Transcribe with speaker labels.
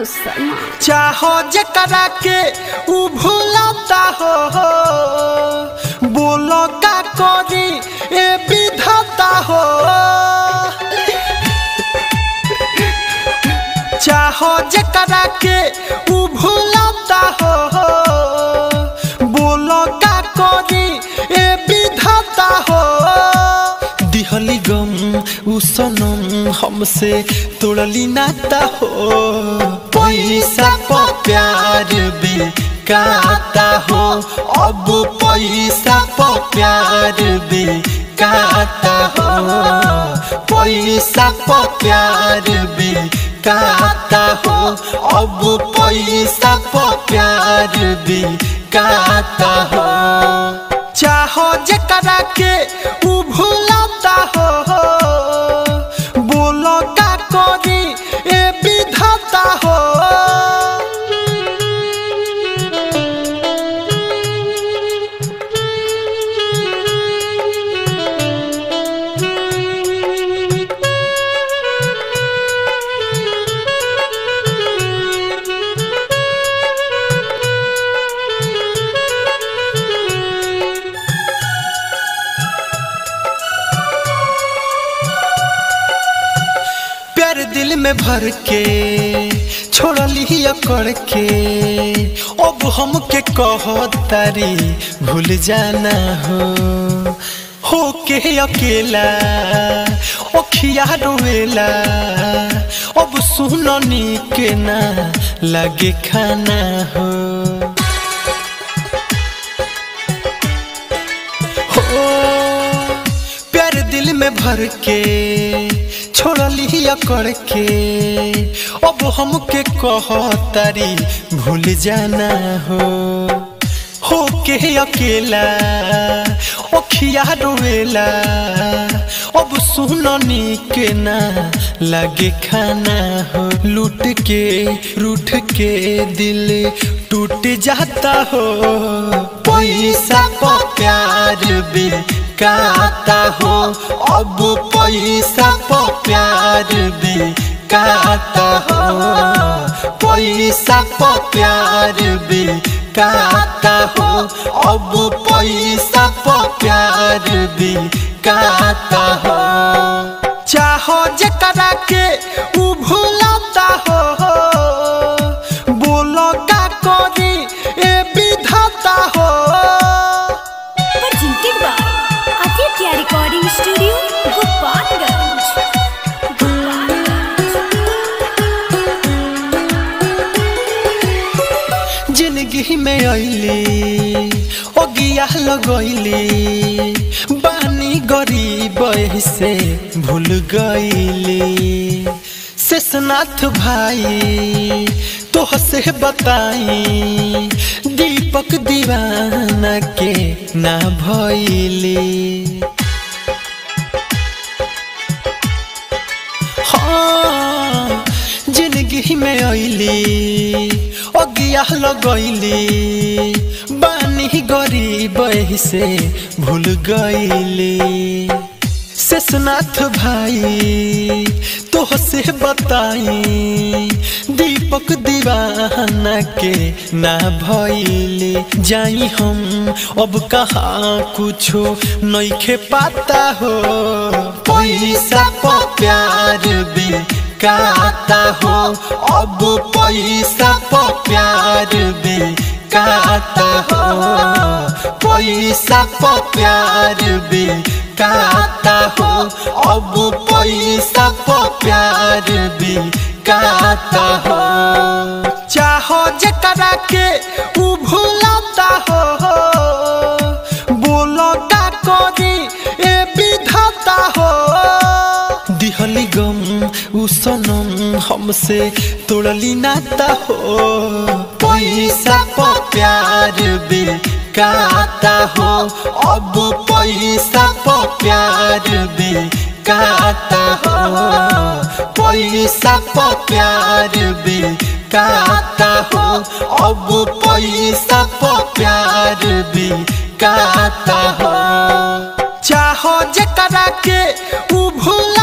Speaker 1: शर्मा
Speaker 2: चाहो जकरा के उ भूलता हो बोलो का करी ए विधाता हो चाहो जकरा के उ भूलता हो बोलो का करी ए विधाता हो दिहली गम उ सनम हमसे तोड़ली नाता हो पैसा प प्यार बिकाता हो अब पैसा प प्यार बिकाता हो पैसा प प्यार बिकाता हो अब पैसा प प्यार बिकाता हो चाहो जकरा के उ भूलता हो बोलो का करी ए विधाता हो प्यार दिल में भर के छोड़ली अकड़ के अब हमके कहो तारी भूल जाना हो हो के अकेला ओखिया रोवेला अब सुननी के ना लगे खाना हो हो प्यार दिल में भर के छोड़ली अकड़ के अब हमके कह तारी भूल जाना हो हो के अकेला ओखिया रोवेला अब सुननी के ना लगे खाना हो लूट के रूठ के दिल टूट जाता हो पैसा प प्यार बिकाता हो अब पैसा प प्यार बिकाता हो पैसा प प्यार बिकाता हो अब पैसा प प्यार बिकाता हो चाहो जकरा के उ भूलता हो बोलो का करी ए विधाता हो
Speaker 1: presented by Aditya Recording Studio, Gopalganj.
Speaker 2: जिंदगी में अली ओगिया लगैली बानी गरीब से भूल गईली शेषनाथ भाई तोह से बताई दीपक दीवाना के ना भैली हाँ जिंदगी में अली अगिया लगैली बानी गरीब से भूल गईली शेषनाथ भाई तोह से बताई दीपक दीवाना के ना भैली जाई हम अब कहाँ कुछो नइखे पाता हो पैसा प प्यार बिकाता हो अब पैसा प प्यार बिकाता हो पैसा प प्यार बिकाता हो अब पैसा प प्यार बिकाता हो चाहो जकरा के उ भूलता हो बोलो का करी ए विधाता हो दिहली गम उ सनम हमसे तोड़ली नाता हो पैसा प प्यार बिकाता हो अब पैसा प प्यार बिकाता हो पैसा प प्यार बिकाता हो अब पैसा प प्यार बिकाता हो चाहो जकरा के उ भूल